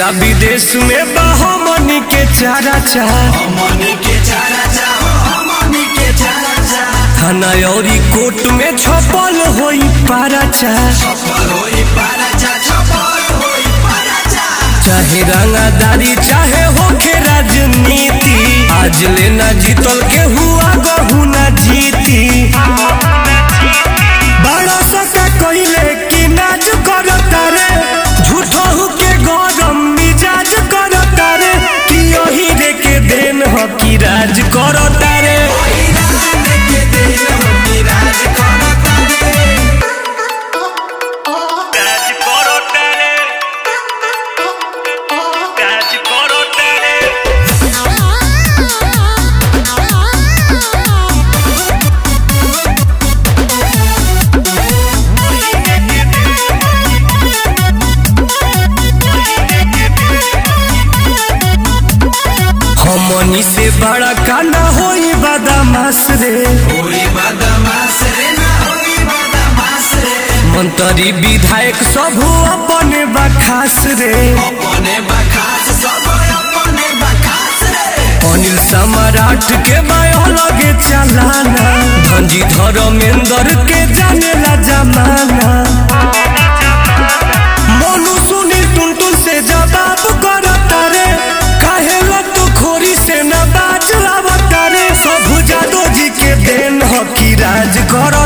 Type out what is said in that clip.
आ विदेश में बहमनी के चारा चाह हमनी के चारा चाहो हमनी के चारा चाह थाना औरी कोर्ट में छपल होई पारा चाह छप्पर होई पारा चाह छप्पर होई पारा चाह चाहे रंगादारी चाहे होखे राजनीति आज लेना जीतल के हुआ गहू ना जीती बड़ा सका कइले कि नाज करता रे झूठहू के गरम मिजाज करता रे कि यही रे के देन ह कि राज करता रे राज के दिल हमनी राज करता रे राज करता रे राज करता रे हमनी से बड़ा कांडा होई बदमाश रे होई बदमाश रे ना होई बदमाश रे मंत्री विधायक सब अपने बखास रे अपने बखास सब अपने बखास रे अनिल सम्राट के बायो लगे चलाना धनजी धर्मेंद्र के जानेला जमाना मोनू सुनील टुनटुन से जवाब करता रे काहे तू खोरी से न बाज आवता रे सब जादो जी के देन ह कि राज कर